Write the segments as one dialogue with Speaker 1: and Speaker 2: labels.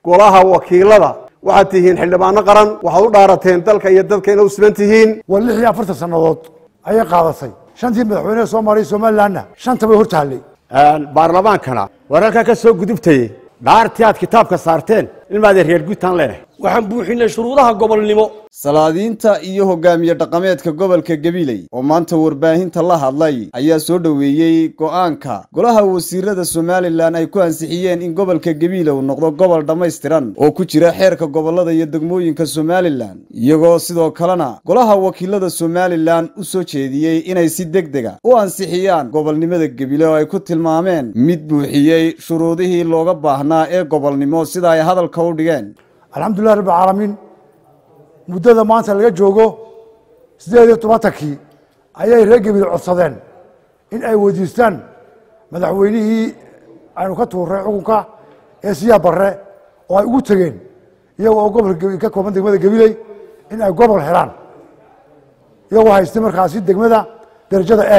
Speaker 1: golaha wakiilada waxaad tihiin xildhibaano qaran waxaad u dhaarateen dalka iyo dadka ina u siban tihiin
Speaker 2: waa lix iyo afartan sannadood ayay qaadatay shantii madaxweyneha soomaaliya somalilanna shanta bay hor taallay
Speaker 3: baarlamaankana wararkaa ka soo gudubtay dhaartii aad kitaabka saarteen ilmaadee reer guutaan leenahay
Speaker 4: waxaan buuxinay shuruudaha gobolnimo
Speaker 5: salaadiinta iyo hogaamiye dhaqameedka gobolka gabiley oo maanta warbaahinta la hadlay ayaa soo dhoweeyey go'aanka golaha wasiirada somalilan ay ku ansixiyeen in gobolka gabiile uu noqdo gobol dhammaystiran oo ku jira xeerka gobolada iyo degmooyinka somalilan iyagoo sidoo kalena golaha wakiilada somalilan u soo jeediyey inay si deg dega u ansixiyaan gobolnimada gabiile oo ay ku tilmaameen mid buuxiyey shuruudihii looga baahnaa ee gobolnimo sida ay hadalka u dhigeen
Speaker 2: alxamdulilah rabbi alcaalamiin muddada maanta laga joogo siddeed iyo tobantankii ayay reer gabiile codsadeen in ay weydiistaan madaxweynihii aynu ka tuurnay xukunka ee siyaa barre oo ay ugu tegeen iyagoo oo gobolka ka kooban degmada gabiley in ay gobol helaan iyagoo haystay markaasi degmada darajada e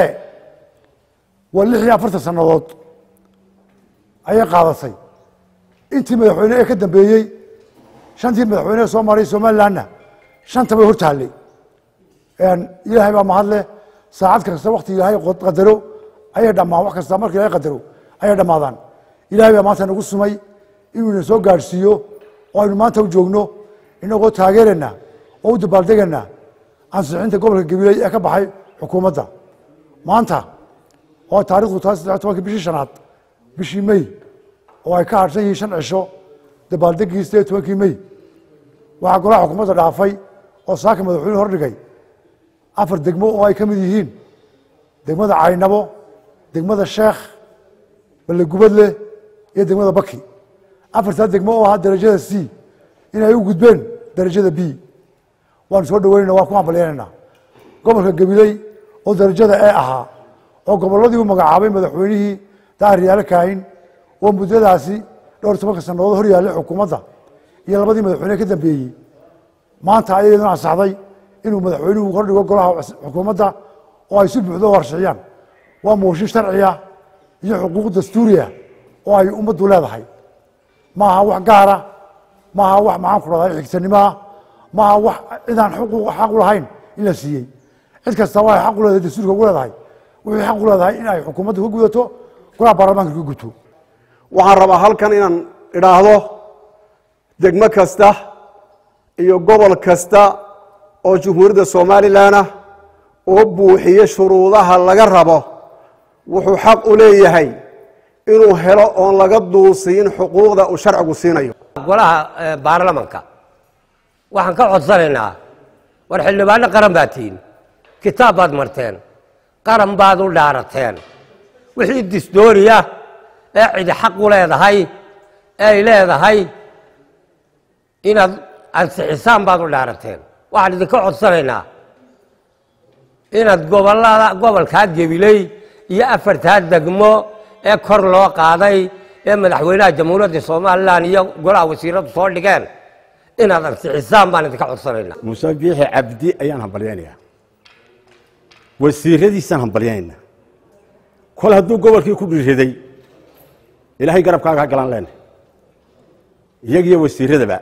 Speaker 2: waa lix iyo afartan sannadood ayay qaadatay intii madaxweyne ee ka dambeeyey shantii madaxweyneha soomaaliya somalilanna shanta bay hor taallay ilaahay baa mahadleh saacad kasta wakti ilaahay qadaro ayay dhamaan wax kasta marka ilahay qadaro ayay dhammaadaan ilahay baa maanta nagu sumay inuu ina soo gaadhsiiyo oo aynu maanta u joogno inagoo taageerana oo u dabaaldegana ansixinta gobolka gabiley ee ka baxay xukuumadda maanta oo taarikhdu tahay saddex tobankii bishii shanaad bishii may oo ay ka hadhsan yihiin shan cisho dabaaldegii sideed tobankii may waxaa golaha xukuumadda dhaafay oo saaka madaxweyne hordhigay afar degmo oo ay ka mid yihiin degmada caynabo degmada sheekh ballegubadle iyo degmada baki afartaa degmo oo ahaa darajada c inay u gudbeen darajada b waanu soo dhaweynana waan ku hambalyanayna gobolka gabiley oo darajada e ahaa oo gobolladii u magacaabay madaxweynihii daahiryaale kaahin oo muddadaasi dhowr tobanka sannadood hor yaallay xukuumadda iyo labadii madaxweyne ka dambeeyey maanta ayaduna ansaxday inuu madaxweynuhu hordhigo golaha xukuumadda oo ay si buuxdo u horshiciyaan waa mooshin sharciya iyo xuquuq dastuuriya oo ay ummaddu leedahay maaha wax gaara maaha wax maxaan ku dhahday xigsanimoa maaha wax cidaan xaq u lahayn in la siiyey cid kasta waa xaq u leedahay dastuurka ugu leedahay wixii xaq u leedahay in ay xukuumaddu ka gudato golaha baarlamaanka ka gudto
Speaker 1: waxaan rabaa halkan inaan idhaahdo degmo kasta iyo gobol kasta oo jumhuuriyadda somalilanah oo buuxiye shuruudaha laga rabo wuxuu xaq u leeyahay inuu helo oon laga duusiin xuquuqda uu sharcigu siinayo
Speaker 6: golaha baarlamanka waxaan ka codsanaynaa war xildhibaano qaran baad tihiin kitaab baad marteen qaran baad u dhaarateen wixii disdooriya ee cidi xaq u leedahay ee ay leedahay inaad ansixisaan baad u dhaarateen waxaan idinka codsanaynaa inaad gobolada gobolkaa gebiley iyo afartaa degmo ee kor loo qaaday ee madaxweynaha jamhuuriyadda somalilan iyo golaha wasiiradu soo dhigeen inaad ansixisaan baan idinka codsanaynaa
Speaker 3: muuse biixi cabdi ayaan hambalyaynayaa wasiiradiisaan hambalyaynaa kol hadduu gobolkii ku dhiriday ilaahay garabkaaga ha galaan leenahay iyagiyo wasiiradaba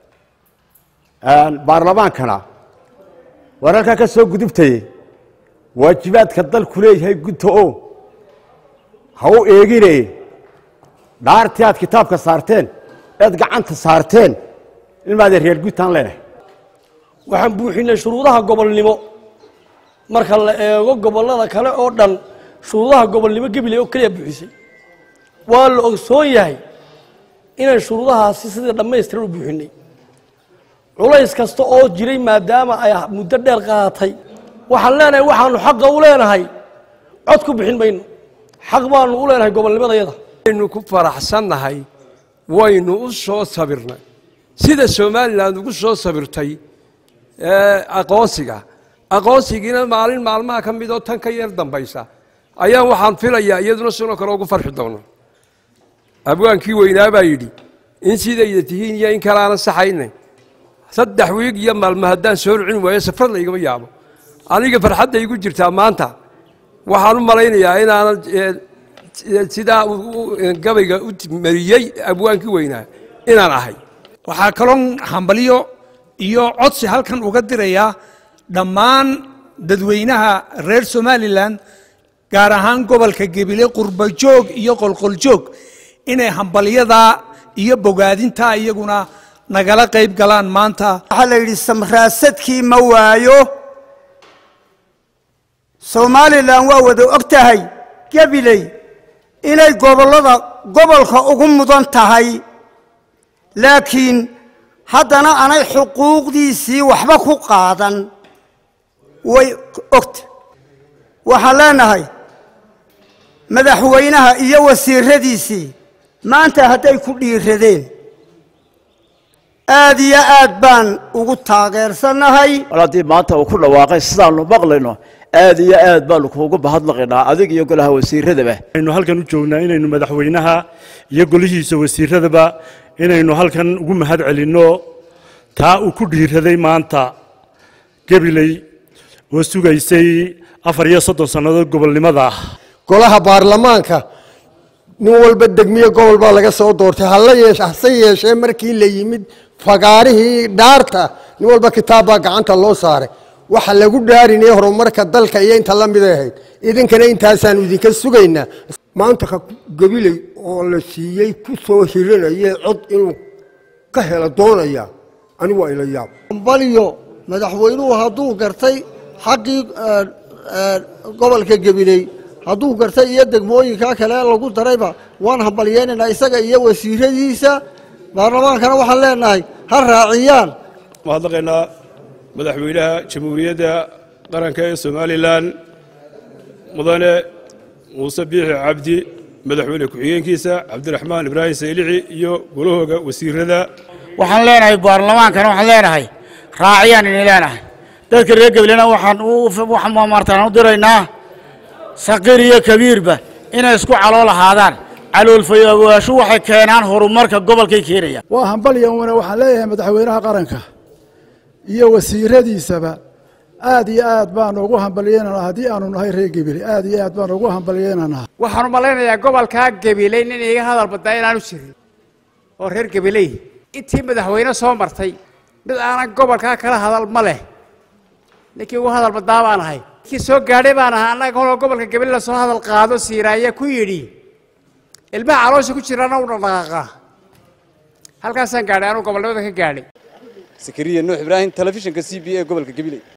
Speaker 3: baarlamaankana wararkaa ka soo gudubtay waajibaadka dalku leeyahay gudta o ha u eegine dhaartii aad kitaabka saarteen eed gacanta saarteen ilmaadee reer guutaan leenahay
Speaker 4: waxaan buuxinay shuruudaha gobolnimo marka la eego gobollada kale oo dhan shuruudaha gobolnimo gabiley oo keliya buuxisay waa la ogsoon yahay inaan shuruudahaasi sidii dhammaystiran u buuxinay culays kasta oo jiray maadaama ay muddo dheer qaadatay waxaan leenahay waxaanu xaqa u leenahay cod ku bixin mayno xaq baanu u leenahay gobolnimadayada
Speaker 7: waynu ku faraxsannahay waynu u soo sabirnay sida somalilan ugu soo sabirtay aqoonsiga aqoonsigiina maalin maalmaha ka midoo tan ka yar dambaysa ayaan waxaan filayaa iyaduna sidoo kale ugu farxi doono abwaankii weynaa baa yidhi in sidayda tihiin iyo in kale aanan saxayna saddex wiig iyo maalmo haddaan soo rucin waayo safar laygama yaabo aniga farxadda igu jirtaa maanta waxaan u malaynayaa inaanan sidaa gabayga u mariyey abwaankii weynaa inaan ahay
Speaker 8: waxaa kaloon hambalyo iyo codsi halkan uga dirayaa dhammaan dadweynaha reer somalilan gaar ahaan gobolka gebile qurbajoog iyo qolqoljoog inay hambalyadaa iyo bogaadintaa iyaguna nagala qayb galaan maanta
Speaker 9: waxaa la yidhi samraasadkii ma waayo somalilan waa wada og tahay gabiley inay gobollada gobolka ugu mudan tahay laakiin haddana aanay xuquuqdiisii waxba ku qaadan way ogta waxaan leenahay madaxweynaha iyo wasiiradiisii maanta hadday ku dhiiradeen aad iyo aad baan ugu taageersannahay
Speaker 10: mar haddii maanta uu ku dhawaaqay sidaanu maqlayno aad iyo aad baanu kuugu bahadlaqaynaa adig iyo golaha wasiiradaba
Speaker 11: aynu halkan u joognaa inaynu madaxweynaha iyo golihiisa wasiiradaba inaynu halkan ugu mahad celinno taa uu ku dhiiraday maanta gabiley oo sugaysay afar iyo soddon sannadood gobolnimada
Speaker 12: golaha baarlamaanka nin walba degmiye gobol baa laga soo doortay hala yeeshe hase yeeshee markii la yimid fagaarihii dhaarta nin walba kitaab baa gacanta loo saaray waxa lagu dhaarinaya horumarka dalka iyo inta la miday ahayd idinkana intaasaanu idinka sugaynaa
Speaker 13: maanta ka gabiley oo la siiyey ku soo hirinaya cod inuu ka helo doonaya anigu waa ila yaab
Speaker 14: balyo madaxweynuhu hadduu gartay xaqii gobolka gabiley hadduu gartay iyo degmooyinka kale lagu darayba waan hambalyeynaynaa isaga iyo wasiiradiisa baarlamaankana waxaan leenahay ha raaciyaan
Speaker 7: mahadnaqaynaa madaxweynaha jamhuuriyadda qaranka ee somalilan mudane muuse biixi cabdi madaxweyne ku-xigeenkiisa cabdiraxmaan ibraahim saylici iyo golahooga wasiirada
Speaker 15: waxaan leenahay baarlamaankana waxaan leenahay raaciyaan ini leenahay dadka reer gabilena waxaan waxaan maartaan u diraynaa saqiir iyo kabiirba inay isku calool ahaadaan caloolfayogaashu waxay keenaan horumarka gobolkay keenayaan
Speaker 16: waa hambalyan waxaan leeyahay madaxweynaha qaranka iyo wasiiradiisaba aad iyo aad baanu ugu hambalyeynanaa haddii aanu nahay reer gebile aad iyo aad baanu ugu hambalyeynanaa
Speaker 17: waxaan u malaynayaa gobolkaa gabiley nin iga hadal baddaa inaanu jirin oo reer gabiley intii madaxweyne soo martay mid aanan gobolkaa kala hadal ma leh ninkii ugu hadal baddaa baan ahay ninkii soo gaadhay baan ahaa annaga koloo gobolka gabiley lasoo hadal qaado siiraaya ku yidhi ilmaha caloosha ku jiraana u dhaqdhaqaaqa halkaasaan gaadhay anuu gobolnimada ka gaadhay
Speaker 5: sakariya nuux ibraahim telefishinka c b a gobolka gabiley